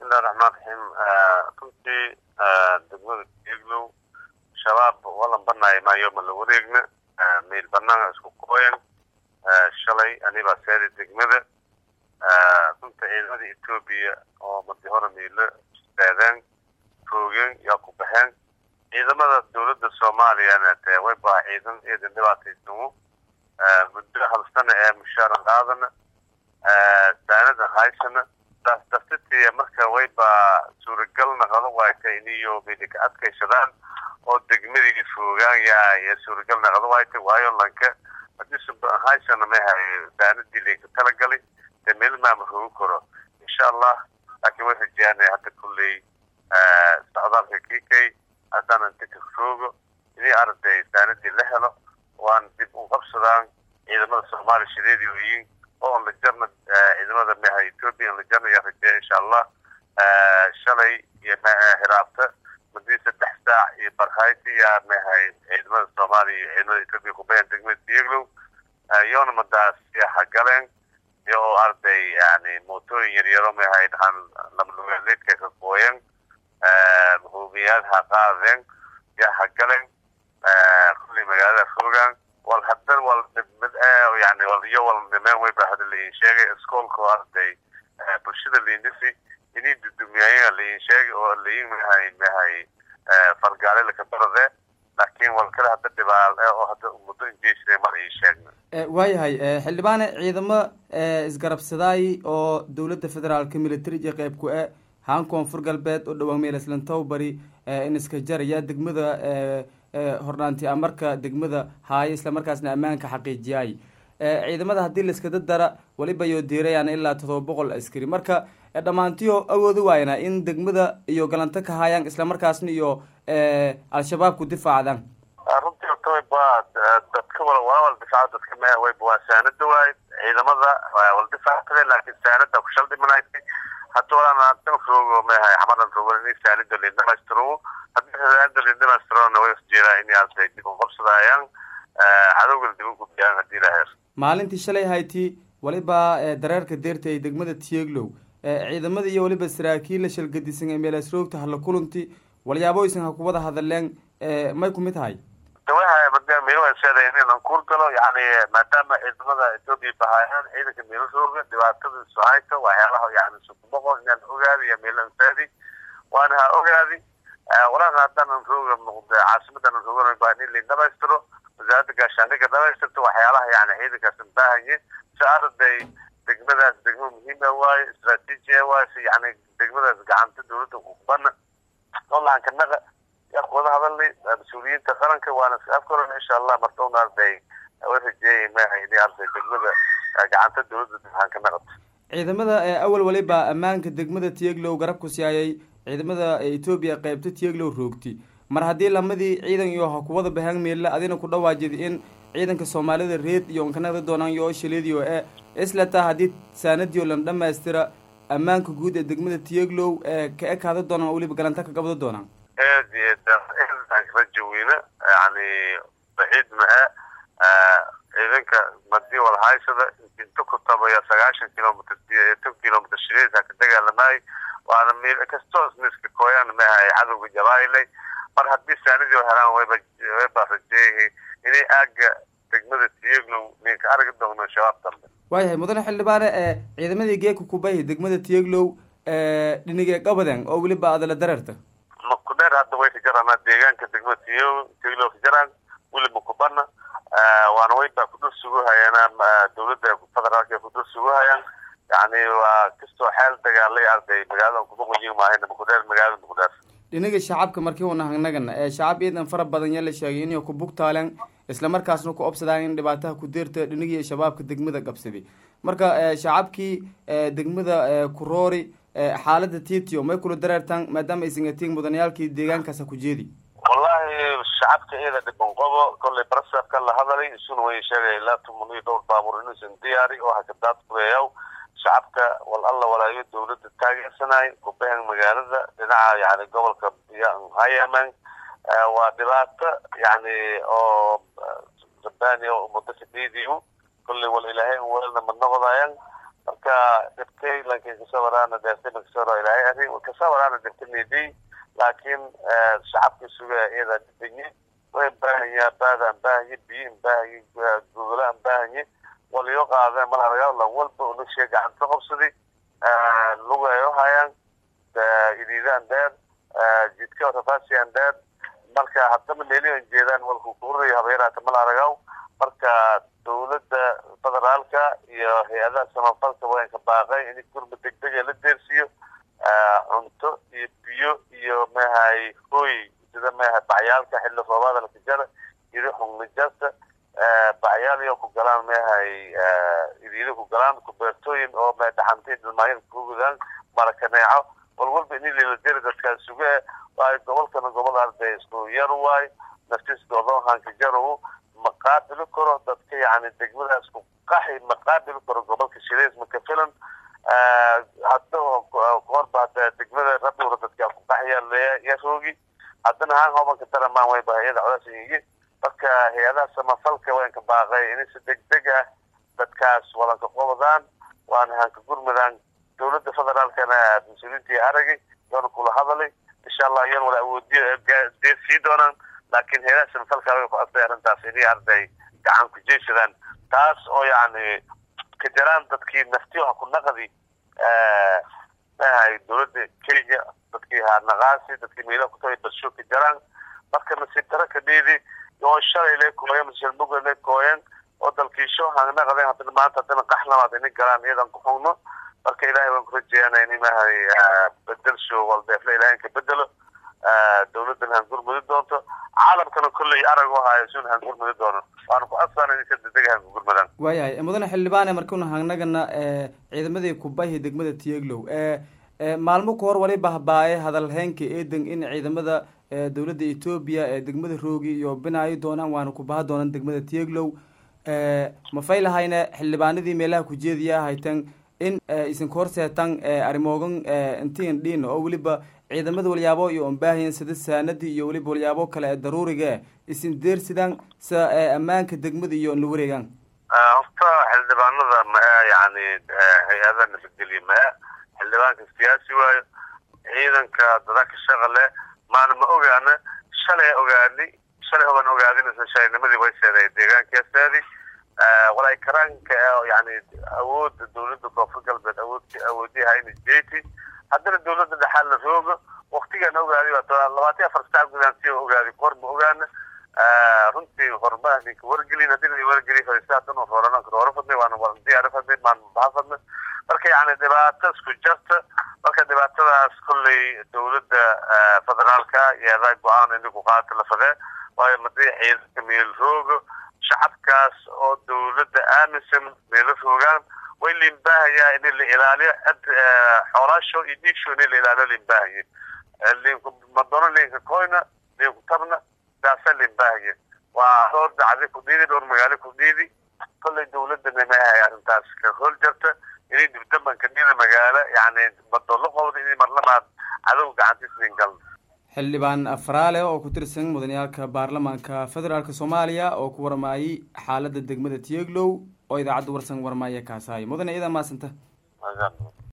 bismillahi raxmaan raxiim runtii degmada eglow shabaab walan banaayo maayo ma la wareegna meel banaana isku kooyan shalay anibaa seeday degmada runta ciidamada etoobiya oo madi hore miilo istaadeen roogeen yaa ku baxeen ciidamada dowladda soomaaliyana dee way baa ciidan eedan dhibaataysamu muddo hal sana ee mushaaran qaadana saanadan haysana taas dartitii marka way baa suuragal naqado waayta iniyo midi ka adkaysadaan oo degmadii foogaan yaa ya suuragal naqado waayta waayo lanka hadii haysana mahay saanadii laga talagalay dee meel maama hoogi karo insha allah laakiin way rajaanaya hadda kulley socdaalka kikay haddaan inta ka foogo inii arday saanadii la helo waan dib u qabsadaan ciidamada soomaaliya shideedii oyiin oo la jarna ciidamada maha etoobiya la jarna yaa rajeeya insha allah shalay iyo hiraabta madii saddex saac iyo barhayti yaa mahay ciidamada soomaaliya iyo ciidamada etoobiya kubayan degmada dieglow yoona madaas yaa galeen iyo oo arday yani mootooyin yaryaro mahay dhahan lamlugaaleedka ka gooyan hubiyaad ha qaadeen yaa hagaleen kulley magaalada fogaan wal hadan wal mid yani wal iyo wal nimeen way ba hada lain sheegay iskoolka arday bulshada liindhisi inii dudumiyaaya lain sheegay oo lain mahay mahay fargaale laka barade laakiin wal kale hadda dhibaal oo hadda muddo injeysina mar ii sheegna waayahay xildhibaane ciidamo isgarabsadaay oo dowladda federaalka militariga qeyb ku e haan koonfur galbeed oo dhawaan meelaslantow bari in iska jaraya degmada hordhaanti amarka degmada haayo islamarkaasna ammaanka xaqiijiyay ciidamada haddii laiskada dara waliba yo diirayaan ilaa todoba boqol askari marka dhammaantiyo awoodi waayna in degmada iyo galanto ka haayaan islamarkaasna iyo al-shabaab ku difaacdaan runtii horta wayba dadka wal waa wal difaaca dadka me wayba waa saanada waay ciidamada wal difaactade laakiin saanada ku shal dhimanaysa hadda walaan dan roogo mahay xamadan roogo in saanida lin dhamaystiro haddii saanida lin dhamaystirona way isjeedaa in arday dib u qabsadayaan cadowgana dib u gudbiyaan haddii la heer maalintii shalay hayti waliba dareerka deerta ay degmada tieglow ciidamada iyo waliba saraakiil la shalgadisan ee meelasroogta hala kulanti walyaaboysan ha kuwada hadleen may ku mid tahay inaan kuur galo yani maadaama ciidamada etoobiya bahaayaan ciidanka meelasrooga dhibaatada sohayta waxyaalaha yani sukuboqo inaan ogaadi iyo meelansaadi waana ha ogaadi walaal haddaanan rooga noqda caasimadan roogan baa in lain dhamaystiro wasaaradda gaashaandhiga dhamaystirto waxyaalaha yani ciidankaas baahanye si arday degmadaas degmo muhiima waaye istraatiijia waaye si yani degmadaas gacanta dowladda kubana olaanka naqa yaa kuwada hadalnay mas-uuliyiinta qaranka waana afkaran insha allah martowna arday way rajeeyay maaha inay arday degmada gacanta dowladda dibhaanka naqato ciidamada awal waliba ammaanka degmada tieglow garab ku siyaayay ciidamada etoobiya qeybta tieglow roogti mar haddii lamadii ciidan iyo ha kuwada bahaan meelle adina ku dhawaajid in ciidanka soomaalida reed iyo nkanada doonaan iyo shaleediyo e islataa haddii saanadiyo lan dhamaystira ammaanka guud ee degmada tieglow ee ka ekaada doonaan oo weliba galanta ka qabado doonaan aad iyo aad rajaweyne yani baciid ma-e ciidanka madii walhaysada inta ku tabaya sagaashan kilomitr tan kilomitr shireedha ka dagaalamay waana meel kastoo miska kooyaan mahay cadowga jabailey mar haddii saanadii helaan wayba wayba rajeeyahay inay aaga degmada tieglow ninka argi doono shabaab dambe waayahay mudane xildhibaane ciidamadii geeka kubayhi degmada tieglow dhinigee qabaden oo weliba adala dareerta makudheer hadda way ka jaraan deegaanka degmada tiyo tieglow ka jaraan weliba kubana waana wayba kudul sugu hayaan dowladda federaalka kudul sugu hayaan yani waa kastoo xeel dagaalay arday magaalada kuboqoyin maahayn makudheer magaalada makudheer dhinaga shacabka markii una hagnagan shacab iidan fara badan yaa la sheegay inay ku bugtaaleen islamarkaasna ku obsadaan in dhibaataha ku deerta dhinagii shabaabka degmada qabsaday marka shacabkii degmada kuroori xaalada titio may kula dareertaan maadaama aysan atiin mudanayaalkii deegaankaasa ku jeedi wallahi shacabka iyada dhiban qobo kollay barasafka la hadalay isuna way sheegay ilaa tuman iyo dhowr baabuur inuusan diyaari oo hakadaad kureeyaw shacabka wal alla walaayo dowladda taageersanay kubahan magaalada dhinaca yani gobolka hayaman waa dhibaato yani oo rabbaani oo muddo sideediibu kollay wal ilaahay welna ma noqdayaan marka dhibtay lankii kasawaraana deertay makasawara ilaahay arrin kasawaraana dhibtay meedii laakiin shacabka suga iyada dhibanyi way baahanya baadaan baahanye biyin baahanye gogolaan baahanye waliyo qaadeen malaragaa lan walba unashiya gacanta qabsaday lugayo hayaan idiidaan dheer jidka rafaasiyan dheer marka haddana meelihan jeedaan walku kuurayo habeeraata malaragaw marka dowladda federaalka iyo hay-adaha samafalka waanka baaqay in gurma degdega la deersiiyo cunto iyo biyo iyo mahay hooy sida maha bacyaalka xilli roobaada lakajara iri xungnijasta bacyaal iyo ku galaan mahay idiida ku galaan kubeertooyin oo ma dhaxantay dhilmaayada kugudaan marakaneeco walwalba ini liladeri dadkaa suge waayo gobolkana gobol arday isku yar waay naftiska odoonhanka jarow ma qaabili karo dadka yani degmadaas ku qaxi ma qaabili karo gobolka shireys maka filan hadda horba hada degmada rabowra dadka ku qaxya yaroogi haddana haan hobanka daramaan way bahayada codasiyi marka hay-adaha samafalka waanka baaqay inay si degdeg ah dadkaas walanka qobadaan waana hanka gurmadaan dowladda federaalkana mas-uuliyiintii aragay waana kula hadalay insha allah iyan wala awoodiyo deed sii doonaan laakiin hay-adaha samafalka way ku codtay arrintaas inay arday gacan ku jeeshadaan taas oo yacni ka jaraan dadkii naftiyoha ku naqdi mahay dowladda kenya dadkii hanaqaasi dadkii meelaha kutagay barsho ka jaraan marka nasiib daro ka dheedi oo shalay le kooyen mashalmuga le kooyen oo dalkiisho hangnaqadeen haddana maanta haddana qax labaad inay galaan iyadan ku xugno marka ilaahay waan ku rajeeyana in mahay bedelsho walbeefle ilahay ka bedelo dowladdan hangurmudi doonto caalamkana kolley arag u hayo sun hangurmudi doono waana ku asaan in si degdeg hangurmadaan waayahay mudane xildhibaane markuna hangnagana ciidamadii kubahi degmada tiyeglow maalmo ka hor wali bahbaaye hadalheynka eedan in ciidamada dowladda etoobiya ee degmada roogi iyo binaayo doonaan waana kubaha doonaan degmada tiyeglow mafay lahayne xildhibaanadii meelaha kujeediya haytan in isinka horseetan arrimoogan intiin dhiin oo weliba ciidamada walyaabo iyo ombaahiyan sida saanadii iyo weliba walyaabo kale ee daruuriga isin deersidaan sa ammaanka degmada iyo la wareegaan horta xildhibaanada maa yani hay-adaha nabadgelye maa xildhibaanka siyaasi waayo ciidanka dadaka shaqa leh maana ma ogaana shalay ogaani shalay hoban ogaadinaysa shalaynimadii way seeday deegaankeeseedi walay karaanka yani awoodda dowladda koonfur galbeed awood awoodiyaha ina jeeti haddana dowladda dhexaal la roogo waktigaan ogaadi labaatan afar saac gudaan si ogaadi kor ma ogaana runtii hormaha ninka wargelin haddii la wargeliy fadhiista haddana horananka hore fadnay waana warandiyaara fadnay maan baha fadnay marka yani dhibaato isku jarta marka dhibaatadaas kolley dowladda federaalka iyadaa go-aan ini ku qaata la fadee waayo madii ciidanka meel roogo shacabkaas oo dowladda aaminsan meelo roogaan way liinbaahayaa in la ilaaliyo xoolaasho iyo dhiigsho in la ilaaliyo liinbaahaya linku madono linka koyna linku tabna saasa liinbaahaya waa dhowr dacdi ku dhiidi dhowr magaalo ku dhiidi kolley dowladana maahay arrintaas ka hool jarta inay dibdabanka dhida magaalo yani madolo qowda inay marlamaad cadow gacantiis lingalna xildhibaan afraale oo ku tirsan mudaniyaalka baarlamaanka federaalk soomaaliya oo ku warmaayay xaaladda degmada tiyeglow oo idaacadda warsan warmaaya kaasaayo mudane iyadaa maasanta